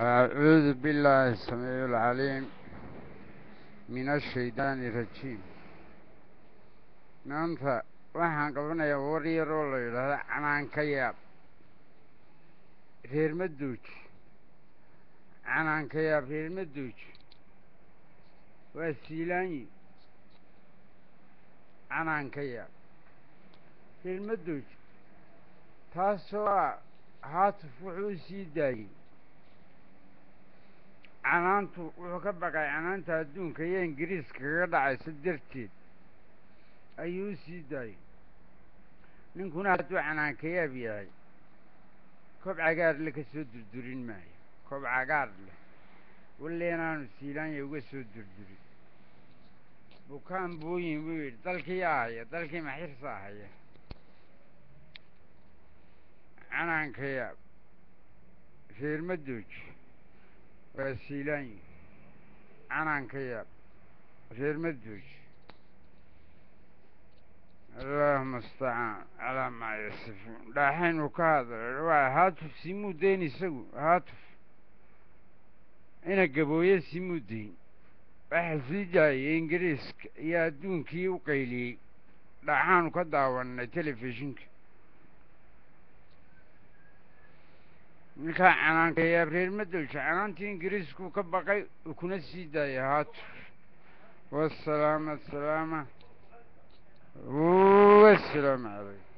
أعوذ بالله السميع العليم من الشيطان الرجيم maanta waxaan qabanayaa war yaroo la yidhaahdo canaan ka yaab reer maduuj canaan ka yaab reer maduuj waa siilaanyi canaan ka yaab reer maduuj taasoo ah haatuf wuxuu sii daayey canaantu wuxuu ka baqay canaanta adduunka iyo ingiriiska kaga dhacaysa darteed ayuu u sii daayey ninkuna hadduu canaanka yaab yahay kob cagaar le ka soo durdurin maayo kob cagaar leh walle inaanu siilaanya uga soo durdurin bukaan booyin buu yidhi dalkii ahaya dalkii maxirsa ahaya canaanka yaab reer madooj waa siilaanyi canaanka yaab reer madooj allahuma astacaan calaa maa yasifuun dhaaxaynu ka hadla waa haatuf simuu dayn isagu haatuf ina gabooye simuu dayn waxa sii daayay ingiriiska iyo adduunkii u qayliyey dhaxaanu ka daawanay telefishinka ninkaa canaanka yaab reer madowja canaantii ingiriisku ka baqay uu kuna sii daayay haatuf wasalaama asalaama والسلام عليكم